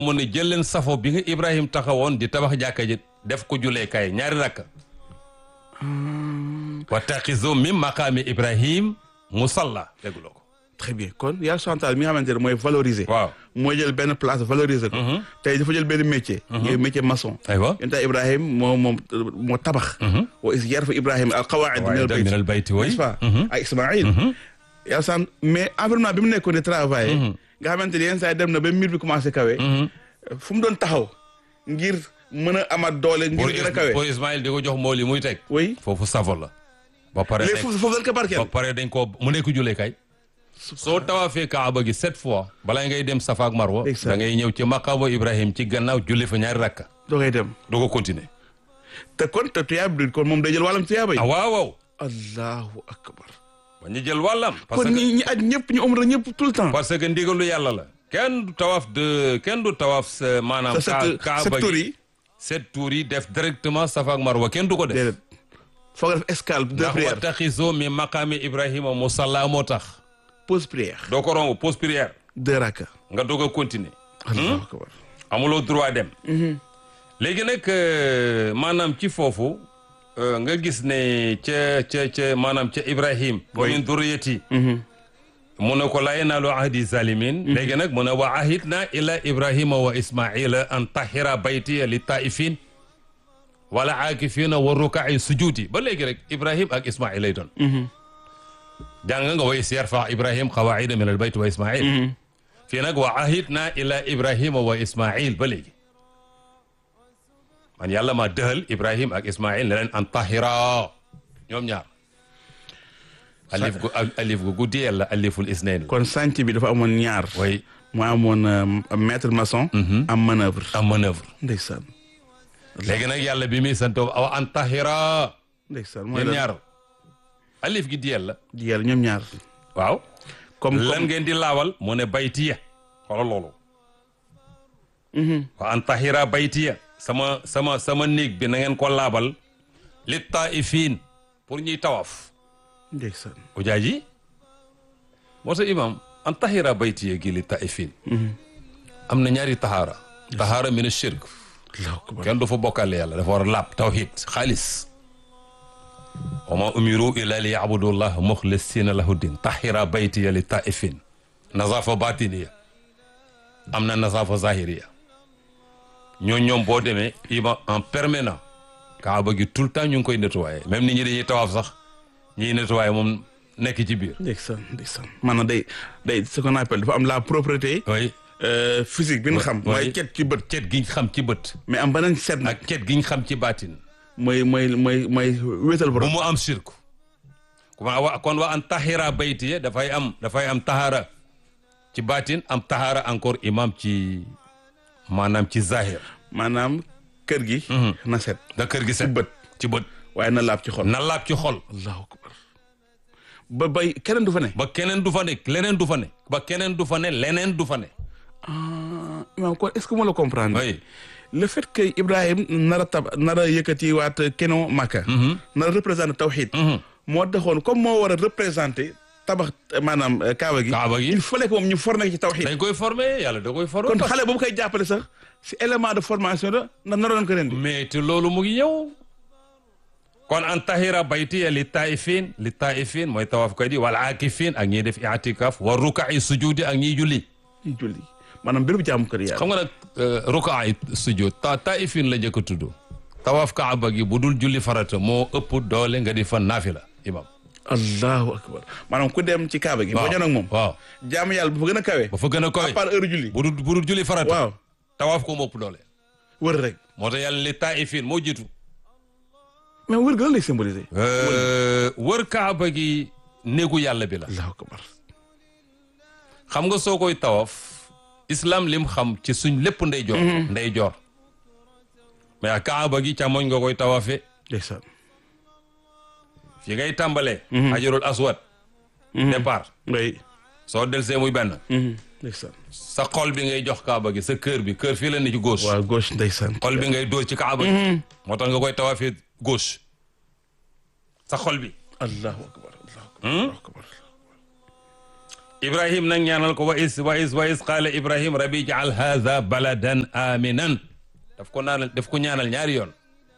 mu ne jël leen safo bi nga Ibrahim taxawoon di tabax jàkka ji def ko juleekaay ñaari rakka wa taxizo min maqaami Ibrahim musalla dégguloo ko très bien kon yàlla santal mi nga xamante ne mooy valoriser. waaw mooy jël benn place valoriser ko. tey dafa jël benn métier. ngay métier maçon. aywa yéen tax Ibrahim moo moom moo tabax. wa is yarfa Ibrahim al qawaid min al bayt min al bayti way n'est-ce pas ak Ismaïl. yàlla sant mais environnement bi mu nekkoon di travailler. nga xamante ne yenn saa yi dem na ba mbir bi commencé kawe. fu mu doon taxaw ngir mën a amaat doole pour ngir gën a kawe. pour Ismaïl di ko jox mool yi muy teg oui foofu safo la ba pare léegi foofu foofu dañ ko barkeel. ba pare dañ ko mu nekk juleekaay soo tawaafee Kaaba gi sept fois balaa ngay dem Safa ak Marwa Exact. da ngay ñëw ci maqaama Ibrahim ci gannaaw julli fa ñaari rakka doo koy dem doo ko continuer te kon te tuyaab bi kon moom day jël wàllam tuyaaba yi. ah waaw waaw allahu akbar. ba ñu jël wàllam parce kon que ñi ñi aj ñëpp ñu umra ñëpp tout le temps. parce que ndigalu yàlla la kenn du tawaaf de kenn du tawaaf sa maanaam sa ka- set Kaaba set tur gi yi sept tours yi def directement Safa ak Marwa kenn du ko def déedéet foog nga def escale de ndax wa prière taxiso mi maqaami Ibrahima musalla moo tax pause prière doo ko romb pause prière deux raka nga doog a continuer allahu akbar amuloo droit dem léegi nag euh, maanaam ci foofu euh, nga gis ne ca ca ca maanaam ca Ibrahim wa min durriyati mu ne ko laa yanaalu ahdi zalimin léegi nag mu ne wa ahidna ila ibrahima wa ismaila an tahira baytiya li taifin wala aakifina wa rukaai sujudi ba léegi rek ibrahim ak ismail lay doon jàng nga wa is yarfa ibrahim qawaida min al bayt wa ismail fii nag wa ahidna ila ibrahima wa ismail ba léegi man yàlla ma dëhal ibrahim ak ismail ne leen an tahira ñoom ñaar alif gu alif gu guddiyel la aliful isnayn la kon sànc bi dafa amoon ñaar way mu amoon euh, maître maçon am manœuvre am manœuvre ndeysaan léegi nag yàlla bi muy santoo aw an tahira ndeysaan mooy ñoom lan ñaar alif gi diyel la di yàlla ñoom ñaar waaw comme lan comme ngeen di laawal mu ne baytiya xoolal loolu wa an tahira baytiya sama sama sama néeg bi na ngeen ko laabal li taifin pour ñuy tawaaf ndeysaan ujaaji moo tax imam an tahira baytiya gi li taifin am na ñaari tahaara tahaara min shirk allahu akbar kenn du fa bokkale yàlla dafa war a laab tawhid xaalis wa ma umiru illa li yabudu llah muxlisina lahu din tahira baytiya li taifin nazafa batiniya am na nazafa zahiriya ñoo ñoom boo demee ima en permanent kaaba gi tout le temps ñu ngi koy nettoyé même nit ñi dañuy tawaaf sax ñiy nettoyé moom nekk ci biir ndeysaan ndeysaan maanaam day day ce qu'on appelle dafa am la propreté oui euh, physique bi ñu xam oui. mooy cet ci bët cet giñ xam ci bët mais am beneen set nag ak cet giñ xam ci baatin mooy mooy mooy mooy wéetal bu borom mu am shirku kuma wa kon wa an tahira baytiye dafay am dafay am tahara ci baatin am tahara encore imam ci maanaam ci zahir maanaam kër gi na set da kër gi set bët. ci bët waaye na laab ci xol na laab ci xol allahu akbar ba bay keneen du fa ne ba keneen du fa ne leneen du fa ne ba keneen du fa ne leneen du fa ne ah imaam kon est-ce que moo la comprendre oui le fait que Ibrahim nar a tab nar a yëkkati waat keno Makka nar a représenté tawxid moo taxoon comme moo war a représenté tabax maanaam euh, kaaba gi Kaaba gi. il fallait que moom ñu formé ci tawxid dañ koy former yàlla da koy former kon parce- xale boobu koy jàppale sax si élément de formation la ndax naroon ko rendi mais te loolu mu ngi ñëw kon an tahira baytiya li taifin li taifin mooy tawaaf koy di wal aakifin ak ñiy def i'tikaf wa ruka'i sujudi ak ñiy julli ñu julli maanaam béréb jaamu kër yàlla xam nga nag rukaa yi sujud ta taifin la njëkk a tudd tawaaf kaaba gi bu dul julli farata moo ëpp doole nga di fa naafila imam allahu akbar maanaam ku dem ci kaaba gi boo waaw ñëw nag moom waaw jaamu yàlla bu fa gën a kawe ba fa gën a koy à part heure julli bu dul bu dul julli farata waaw tawaaf ko moo ëpp doole wër rek moo tax yàlla li taifin moo jiitu mais wër ga lan lay symboliser wër kaaba gi néegu yàlla bi la allahu akbar xam nga soo koy tawaaf islam lim xam ci suñ lépp ndey joor ndey joor mais ak kaaba gi càmmoñ nga koy tawaafee ndeysaan fi ngay tàmbalee hajarul aswad départ ngay soo delsee muy benn ndeysaan sa xol bi ngay jox kaaba gi sa kër bi kër fii la ne ci gauche waaw gauche ndeysaan xol bi ngay dóor ci kaaba gi moo tax nga koy tawaafee gauche sa xol bi allahu akbar allahu akbar allahu akbar ibrahim nag ñaanal ko wa is wa is wa is qaala ibrahim rabbi jaal haza baladan aminan daf ko naanal daf ko ñaanal ñaari yoon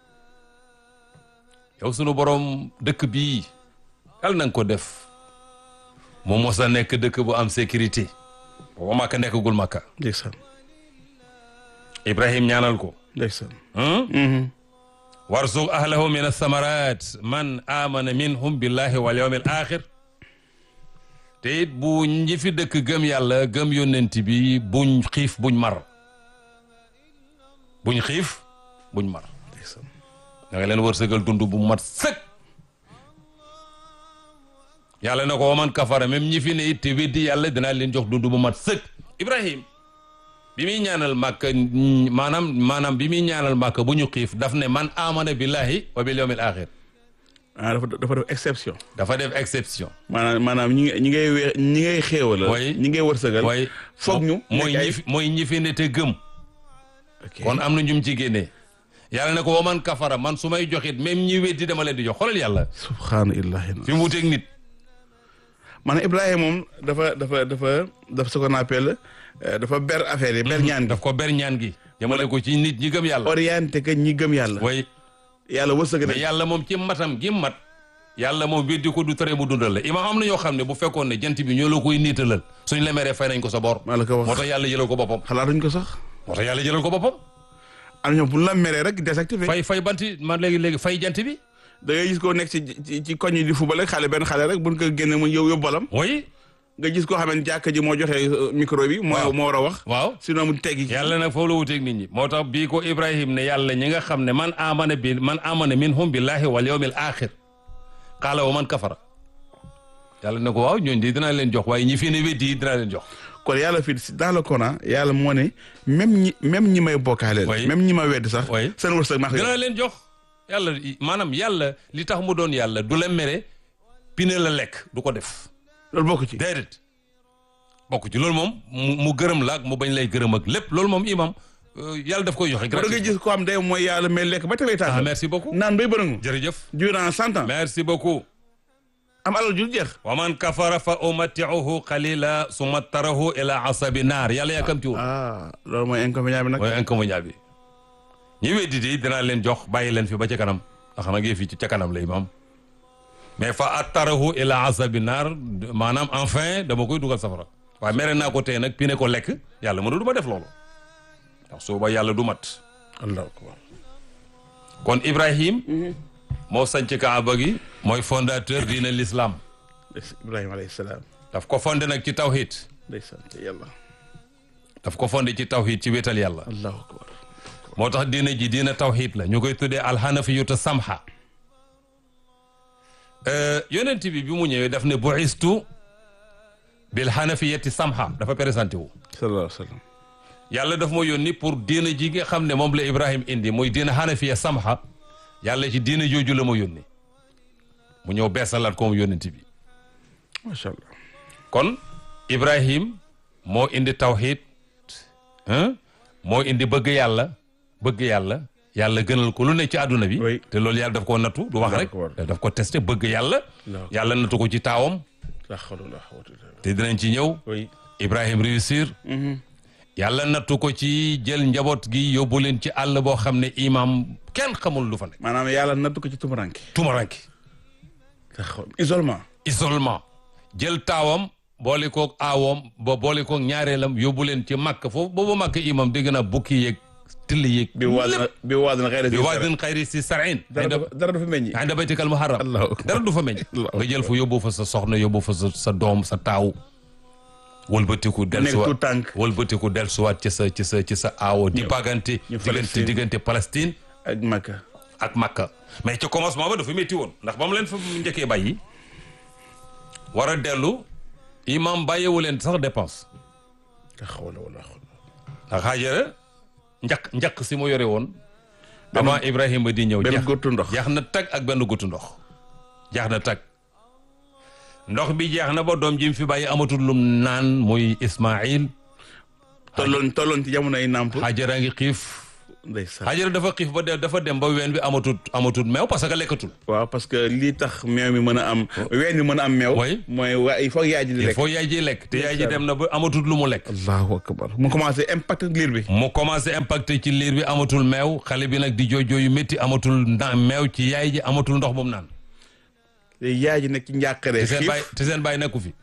yow sunu borom dëkk bii yal na nga ko def mu mos a nekk dëkk bu am sécurité booba màkka nekkagul màkka ndeysaan ibrahim ñaanal ko ndeysaan warzuq ahlahu min athamarat man amana minhum billahi wal yawmil axir te it bu ñi fi dëkk gëm yàlla gëm yónnent bi buñ xiif buñ mar buñ xiif buñ mar ndeysaan da nga leen wërsëgal dund bu mat sëkk yàlla na ko waman kafara même ñi fi ne it te weddi yàlla dinaa leen jox dund bu mat sëkk ibrahim bi muy ñaanal màkk maanaam maanaam bi muy ñaanal màkk bu ñu xiif daf ne man amana billahi wa bil yawmil axir ah dafa dafa def exception dafa def exception maanaam maanaam ñi ñi ngay we ñi ngay xéewal Oui. ñi ngay wërsëgal waaye foog ñu mooy nekk ay- ñi fi mooy ñi fi ne te gëm ok kon am na ñum ci génnee yàlla ne ko waman kafara man su may joxit même ñi weddi dama leen di jox xoolal yàlla subhaana illahi fi mu wuteeg nit maanaam Ibrahima moom dafa dafa dafa dafa ce qu'on appelle euh, dafa ber affaire yi ber ñaan gi daf ko ber ñaan gi jëmale ko ci nit ñi gëm yàlla orienté que ñi gëm yàlla way yàlla wërsëg mais na yàlla moom ci matam gi mat yàlla moom weddi ko du tere mu dundal la imaam am na ñoo xam ne bu fekkoon ne jant bi ñoo la koy niitalal suñ la meree fay nañ ko sa bor maa la ko moo wax tax yàlla jëlal ko boppam xalaatuñ ko sax moo tax yàlla jëlal ko boppam am ñoom bu la meree rek désactivé fay fay banti man léegi léegi fay jant bi da ngay gis koo nekk ci ci ci koñ yi di fubal rek xale benn xale rek buñ ko génne mu yow yóbbalam way nga gis koo xam ne jàkka ji moo joxe euh, micro bi moo Waaw. moo war a wax waaw sinon mu teggi yàlla nag foofu la wuteeg nit ñi moo tax bii ko ibrahim ne yàlla ñi nga xam ne man amana bi man amana minhum billahi wal yawmil axir qaala wa man kafara yàlla ne ko waaw ñooñu di dinaa leen jox waaye ñi fi ne weddi yi dinaa leen jox kon yàlla fii si dans le Coran yàlla moo ne même ñi même ñi may bokkaaleel Oui. même ñi ma wedd sax Oui. seen wërsëg maa ko yor. dinaa leen jox yàlla maanaam yàlla li tax mu doon yàlla du la mere pine la lekk du ko def loolu bokk ci déedéet bokk ci loolu moom mu mu gërëm la ak mu bañ lay gërëm ak lépp loolu moom imam euh, yàlla daf koy joxe da nga gratuit gis ko am day mooy yàlla may lekk ba tawee ah taal merci beaucoup naan bay bërëngu jërëjëf durant cent ans merci beaucoup am alal ju jeex wa man kafara fa umatiuhu qalila summa tarahu ila asabi naar yàlla yàkkamtiwul ah loolu mooy inconvénient bi nag mooy inconvénient bi ñi weddi di dinaa leen jox bàyyi leen fi ba ca kanam ndax nag yëf yi ci ca kanam la imam mais fa attarahu ila asabi naar maanaam enfin dama koy dugal safara waaye mere naa ko tey nag pine ko lekk yàlla mënu du ma def loolu ndax suuba yàlla du mat allahu akbar kon Ibrahim moo sanc Kaaba gi mooy fondateur diine l'islam ibrahima alayhi salaam daf ko fondé nag ci tawhid day sant yàlla daf ko fondé ci tawhid ci wéetal yàlla allahu akbar moo tax diine ji diine tawhid la ñu koy tuddee alxanafiyuta samha yonent bi bi mu ñëwee daf ne bu'istu bil xanafiyati samha dafa présenté wu sallallahu alayhi wa sallam yàlla daf ma yónni pour diine ji nga xam ne moom la Ibrahim indi muy diine xanafiya samha yàlla ci diine jooju la ma yónni mu ñëw beesalaat ko mu yónent bi macha allah kon Ibrahim moo indi tawhid hein moo indi bëgg yàlla bëgg yàlla yàlla gënal ko lu ne ci àdduna bi Oui. te loolu yàlla daf ko nattu du wax rek D'accord. daf ko testé bëgg yàlla D'accord. yàlla nattu ko ci taawam la hawla wala quwwata illa billah te dinañ ci ñëw oui Ibrahim réussir yàlla nattu ko ci jël njaboot gi yóbbu leen ci àll boo xam ne imam kenn xamul lu fa nekk maanaam yàlla nattu ko ci tumuranke tumaranki la hawla isolement isolement jël taawam boole koog aawoom ba boole koog ñaareelam yóbbu leen ci màkk foofu boobu màkk imam dégg naa bukki yeeg till yeeg bi waad na bi waad na xëy bi waadin xayri si sarin dara dafa dara dafa meññi inda baytikal muharram Allahu akbar. dara du fa meññ Allahu nga jël fa yóbbu fa sa soxna yóbbu fa sa sa doom sa taaw wëlbatiku nekk dellusiwaat tout tànk wëlbatiku dellusiwaat ci sa ci sa ci sa aawo di bagante ñu diggante Palestine. diggante Palestine ak Makka ak Makka mais ci commencement ba dafa métti woon ndax ba mu leen fa njëkkee bàyyi war a dellu imam bàyyiwu leen sax dépense la hawla wala quwwata ndax Haajara njaq njaq si mu yore woon avant Ibrahima di ñëw benn jeex gottu ndox jeex na tag ak benn guttu ndox jeex na tag ndox bi jeex na ba doom ji mu fi bàyyi amatul lum naan muy Ismaïl tolloon tolloon ci jamono ay nàmp Haajara ngi xiif ndeysaan Hajara dafa xiif ba de dafa dem ba ween bi amatut amatut meew parce que lekkatul waaw parce que lii tax meew mi mën a am ween mi mën a am meew Oui. mooy waa il faut yaay ji di il lekk faut yaay ji lekk te yaay ji dem na ba amatut lu mu lekk allahu akbar mu commencé impact liir bi mu commencé impacté ci liir bi amatul meew xale bi nag di jooy jooy yu métti amatul nda meew ci yaay ji amatul ndox moom naan léegi yaay ji nekk ci njàqare te seen xiif baay te seen baay nekku fi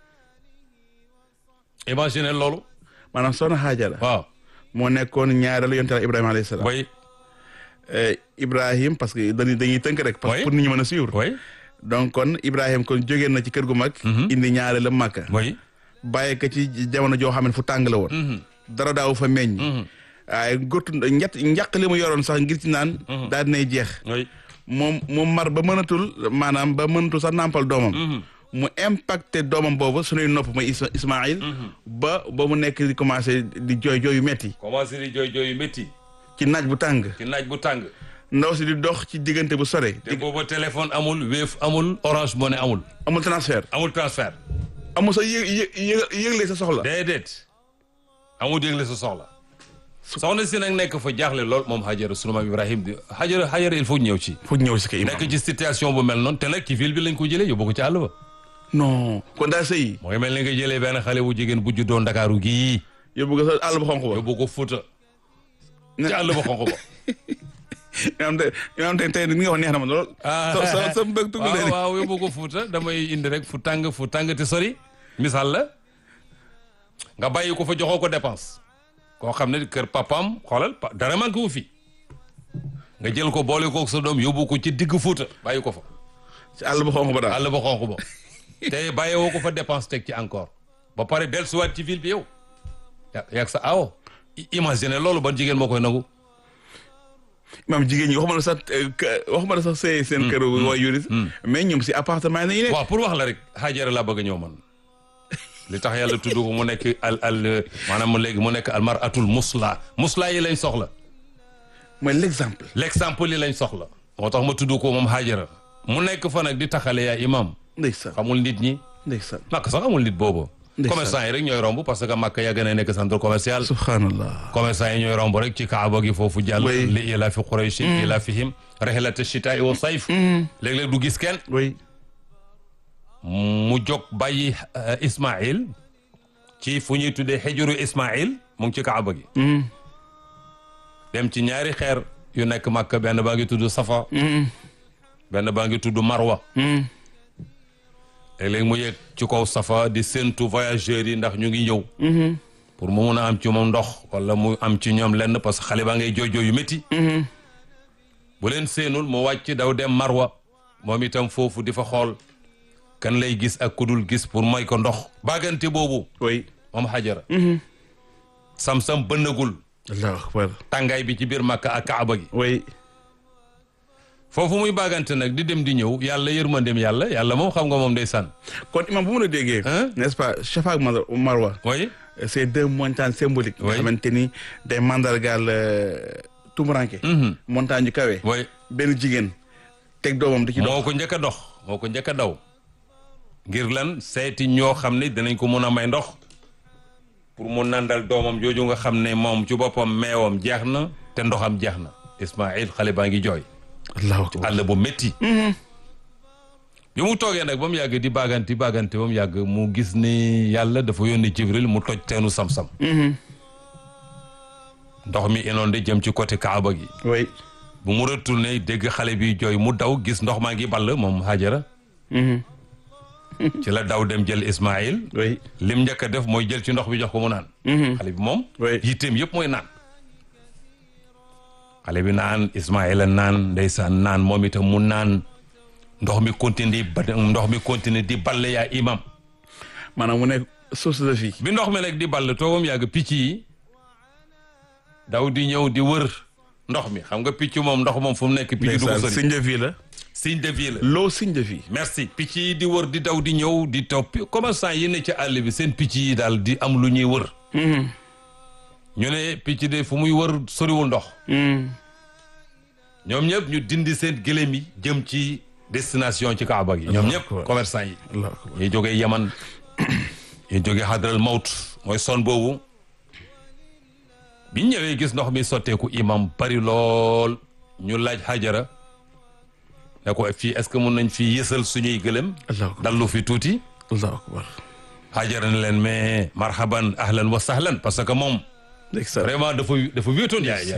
imagine loolu maanaam soxna Hajara waaw moo nekkoon ñaareelu yonent Yàlla Ibrahima alayhi salaam way Eh, Ibrahim parce que dañuy dañuy tënk rek parce Oui. que pour nit ñi mën a suivre way donc kon Ibrahim kon jógee na ci kër gu mag indi ñaareelu Makka way bàyyi ko ci jamono joo xam ne fu tàng la woon dara daaw fa meññ waaye gottu ñett njàq li mu yoroon sax ngir ci naan daal dinay jeex way moom moom mar ba mënatul maanaam ba mënatul sax nàmpal doomam mu impacté doomam boobu suñuy nopp mooy Isma Ismaïl ba ba mu nekk di commencé di jooy jooy yu metti commencé di jooy jooy yu métti ci naaj bu tàng ci naaj bu tàng ndaw si di dox ci diggante bu sore te booba téléphone amul Wave amul Orange Money amul amul transfert amul transfert amul sa yëg yëg yëg- yëgle sa soxla déedéet amul dégle sa soxla soxna si nag nekk fa jaaxle lool moom Hajara sunu maam Ibrahim di Hajara Hajara il faut ñëw ci fu ñëw si kay imam nekk ci situation bu mel noonu te nag ci ville bi lañ ko jëlee yóbbu ko ci àll ba non kon daa sëyi mooy mel ni nga jëlee benn xale bu jigéen bu juddoo Ndakaaru gii yóbbu ko sa àll ba xonq ba yóbbu ko Fuuta ci àll ba xonq ba yoo xam te yoo xam te tey ni nga wax neex na ma lool sa sa sa mbëg tugg waaw waaw yóbbu ko Fuuta damay indi rek fu tàng fu tàng te sori misaal la nga bàyyi ko fa joxoo ko dépense koo xam ne kër papam xoolal pa- dara manqué wu fi nga jël ko boole ko sa doom yóbbu ko ci digg Fuuta bàyyi ko fa ci àll ba xonq ba daal àll ba xonq ba te bàyyiwoo ko fa dépense teg ci encore ba pare dellusiwaat ci ville bi yow ya yaag sa awo I- imagine loolu ban jigéen moo koy nangu maam jigéen ñi waxuma la sax eh, kë- waxuma la sax sëy seen kër way yuris mais ñoom si appartement yi nañu nekk waaw pour wax la rek Hajara laa bëgg a ñëw man li tax yàlla tudd ko mu nekk al al maanaam mu léegi mu nekk al maratul musla musla yi lañ soxla mooy l'exemple l'exemple yi lañ soxla moo tax ma tudd ko moom Hajara mu nekk fa nag di taxale yaa imam ndeysaan xamul nit ñi ndeysaan Makka sax amul nit boobu Ndeysaan. commerçant yi rek ñooy romb parce que Makka yàgg na nekk centre commercial subhanallah commerçant yi ñooy romb rek ci kaaba gi foofu jàll Oui. li ila fi quraysh ila fihim rihlata shitaai wa sayf léeg-léeg du gis kenn oui mu jóg bàyyi euh, Ismaïl ci fu ñuy tuddee xejuru Ismaïl mu ngi ci kaaba gi dem ci ñaari xeer yu nekk Makka benn baa ngi tudd Safa benn baa ngi tudd Marwa léeg-léeg mu yegg ci kaw Safa di séntu voyageurs yi ndax ñu ngi ñëw pour mu mun a am ci moom ndox wala mu am ci ñoom lenn parce que xale baa ngay jooy jooy yu métti bu leen séenul mu wàcc daw dem Marwa moom itam foofu di fa xool kan lay gis ak kudul gis pour may ko ndox baagante boobu oui moom Hajara sam-sam bënnagul allahu akbar tàngaay bi ci biir Makka ak Kaaba gi oui foofu muy baagante nag di dem di ñëw yàlla yërmandeem yàlla yàlla moom xam nga moom ndeysaan kon imam bu mu la déggee Hein? n'est-ce pas Safa ak Mar- Marwa oui c'est deux montagnes symboliques nga Oui. xamante ni day mandargaal euh, tumuranke montagne yu kawe oui benn jigéen teg doomam di ci dox moo ko njëkk a dox moo ko njëkk a daw ngir lan seeti ñoo xam ne dinañ ko mun a may ndox pour mu nandal doomam jooju nga xam ne moom ci boppam meewam jeex na te ndoxam jeex na Ismaïl xale baa ngi jooy allahu akbar àll bu métti bi mu toogee nag ba mu yàgg di baaganti baaganti ba mu yàgg mu gis ni yàlla dafa yónni Jibril mu toj teenu sam-sam ndox mi inondé jëm ci côté Kaaba gi oui bu mu retourné dégg xale bi jooy mu daw gis ndox maa ngi ball moom Hajara ci la daw dem jël Ismaïl oui lim njëkk a def mooy jël ci ndox bi jox ko mu naan xale bi moom Oui. yitteem yëpp mooy naan xale bi naan Ismaïla naan ndeysaan naan moom itam mu naan ndox mi continue di ba ndox mi continue di balle yaa imam maanaam mu nekk source de vie bi ndox mi nag di ball toogam yàgg picc yi daw di ñëw di wër ndox mi xam nga picc moom ndox moom fu mu nekk picc du ko ndeysaan sori signe de vie la signe de vie la l'eau signe de vie merci picc yi di wër di daw di ñëw di topp commerçant yi ne ci àll bi seen picc yi daal di am lu ñuy wër ñu ne picc de fu muy wër soriwul ndox ñoom ñëpp ñu dindi seen gëlëm yi jëm ci destination ci Kaaba gi ñoom ñëpp akbar. commerçant yi allahu akbar ñuy jógee Yaman ñuy jógee Hadral Mawt mooy son boobu bi ñu ñëwee gis ndox mi sotteeku imam bari lool ñu laaj Hajara ne ko fii est-ce que mun nañ fi yësal suñuy gëlëm allahu akbar dallu fi tuuti allahu akbar Hajara ne leen mais marhaban ahlan wa sahlan parce que moom ndeysaan vraiment dafa dafa wéetoon yaay